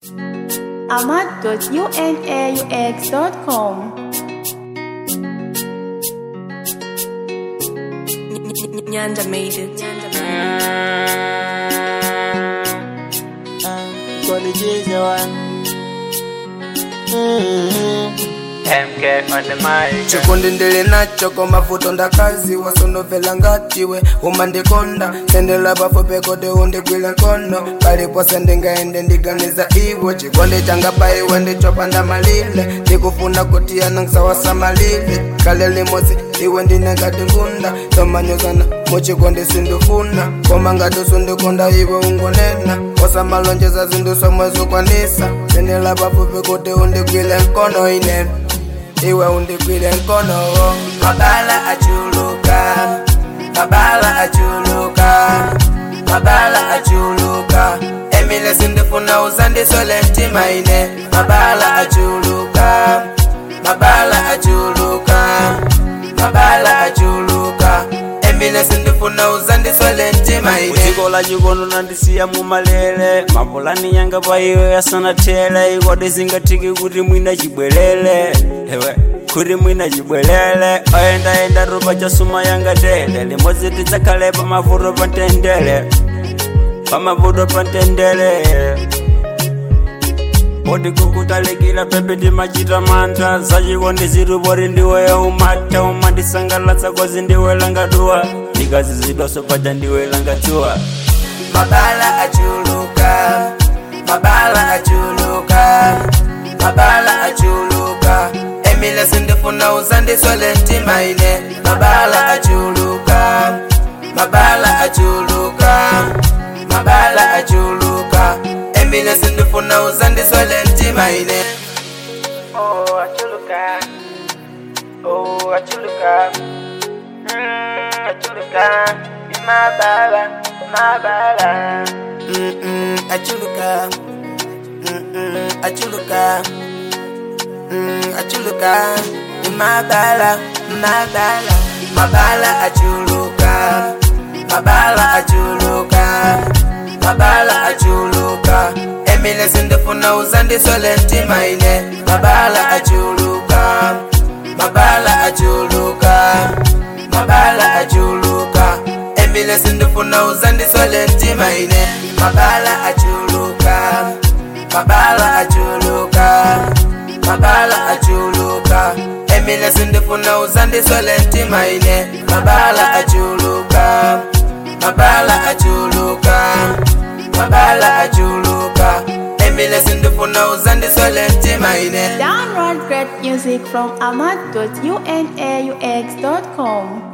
ahmad.unaux.com. Nyanda made it. Nyanda made Gonna choose the one. MK on the mic. chikundi ndili nacho koma vuto ndakazi wasonovela ngatiwe umandikonda sendela pafupi kuti undigwile nkono palipose ndingaende ndiganiza iwe chikondi changa paiwe ndichopanda malile ndikufuna kuti yanangisawasamalile kale limosi iwe ndine ngati ngunda tomanyozana muchikondi sindifuna koma ngati usundikonda iwe ungonena osamalonjeza zinthu somwe zikwanisa sendela pafupi kuti undigwile nkono ine iwe undigwile nkono mabala achuluka mabala achuluka mabala achuluka emile sindifuna uzandisole mtima ine mabala achuluka mabala achuluka mabala achuluka emile sindifuna uzandisole mtima ine dziko la chikondo nandisiya mumalele mapulani yanga pa iwe yasanathele ikodi zingathiki kuti mwina chibwelele ewe kuti mwina chibwelele oyendayenda ropa chasuma yanga tele limodzi tidzakhale pamavuto pa ntendele pamavuto pa ntendele oti kukutalikira pepe ndimachita mantha zachikondi zirupori ndiwe umata umandisangalatsa kwazi ndiwe langaduwa ndikazizidwaso paja ndiwe langachuwa mabala achuluka mabala achuluka mabala achuluka emile sindifuna uzandiswele mtima ine mabala achuluka mabala achuluka mabala achuluka emile sindifuna uzandiswele mtima ine Oh, achuluka. Oh, achuluka. Mm, achuluka. Mabala, mabala. Mm-mm, achuluka Mm-mm, achuluka Mm, achuluka mabala mabala mabala achuluka mabala achuluka mabala achuluka emile sindifuna uzandisole mtima ine mabala achuluka mabala achuluka mabala achuluka emile sindifuna uzandisole mtima ine mabala achuluka mabala achuluka mabala achuluka emile sindifuna uzandisole mtima ine mabala achuluka mabala achuluka mabala achuluka emile sindifuna uzandisole mtima ine Download great music from ahmad.unaux.com.